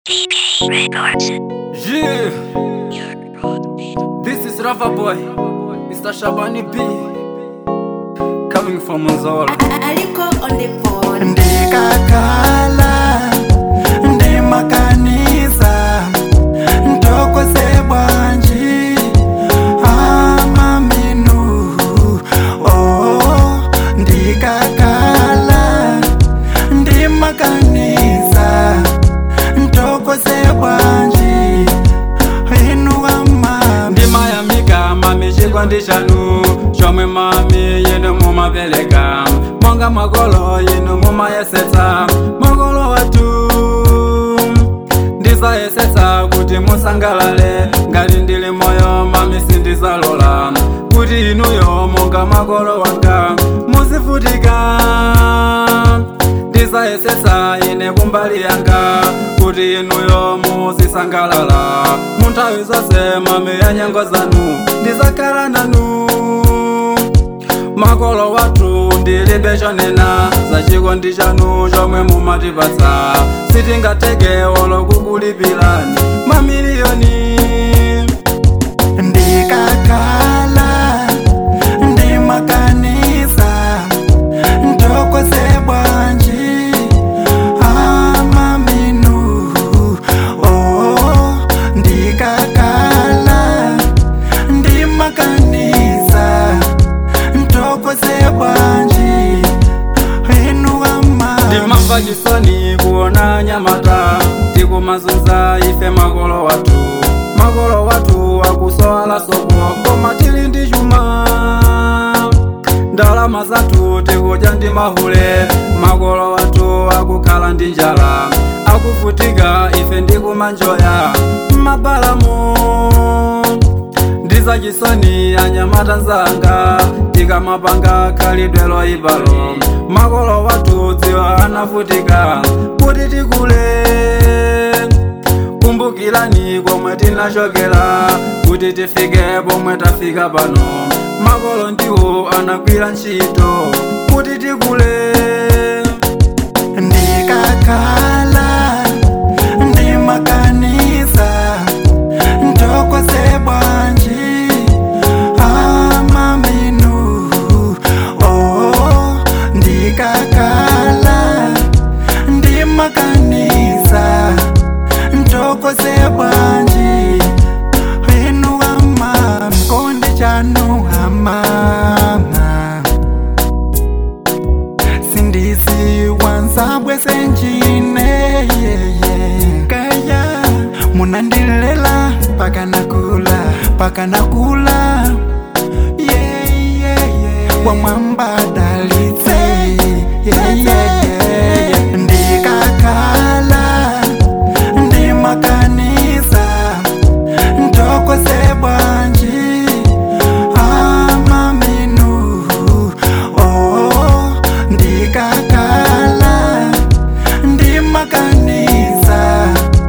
DK Records. Yeah, this is Rafa Boy, Mr. Shabani B, coming from Mzola. aliko on the phone ndikakhala ndimakanisa ntokozebwanji amaminu oh ndikakhala ndimakanisa ntokozebwanji inuwama ndimayamika mami chikondi chanu chomwe mami yenu mumapereka monga makolo yenu mumayesetsa makolo watu ndizayesetsa kuti musangalale ngati ndili moyo mami sindizalola kuti inuyo monga makolo wanga muzivutika ndizayesetsa ine kumbali yanga kuti inuyo muzisangalala munthawi zonse mami ya nyengo zanu ndizakhala nanu makolo wathu ndilibe chonena za chikondi chanu chomwe mumatipatsa sitingateke wolo kukulipirani mamiliyoni ndikakhala ndimakanisa ntokozebwanji amaminu oh ndikakhala ndimakanisa ntokozebwanji inuwama ndimamva chisoni kuona nyamata tikumazunza ife makolo wathu makolo wathu akusowala soko koma tili ndi chuma ndalama zathu tikudya ndi mahule makolo wathu akukhala ndi njala akuvutika ife ndikumanjoya m'mabalamu ndizachisoni anyamata nzanga tikamapanga khalidwe loyipalo makolo wathu dziwa anavutika kuti tikule kumbukirani komwe tinachokera kuti tifike pomwe tafika pano makolo ndiwo anagwira ntchito kuti tikule ndikakhala ndimakanisa ntokozebwanji amaminu oh ndikakhala ndimakanisa ntokozebwanji inuwama mkondi chanu hamama sindisi wanzabwe senjine yeye kaya munandilela paka nakula paka nakula yeah, yeah, yeah. wamwambadalitse yeah, yeah, yeah. ndikakhala ndimakanisa ntokozebwanji amaminu oh ndikakhala ndimakanisa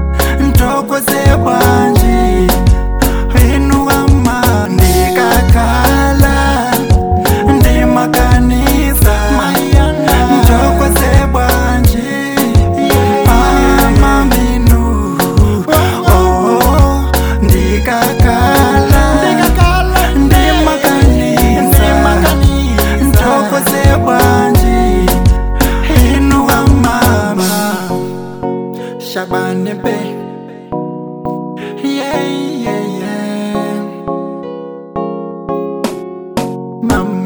ntokozebwanji inuwama ndikakhala ndimakanisa ntokozebwanji amaminu oh ndikakhala ndimakanisa ntokozebwanji inuwamama Shabane be Yeah, yeah, yeah Mama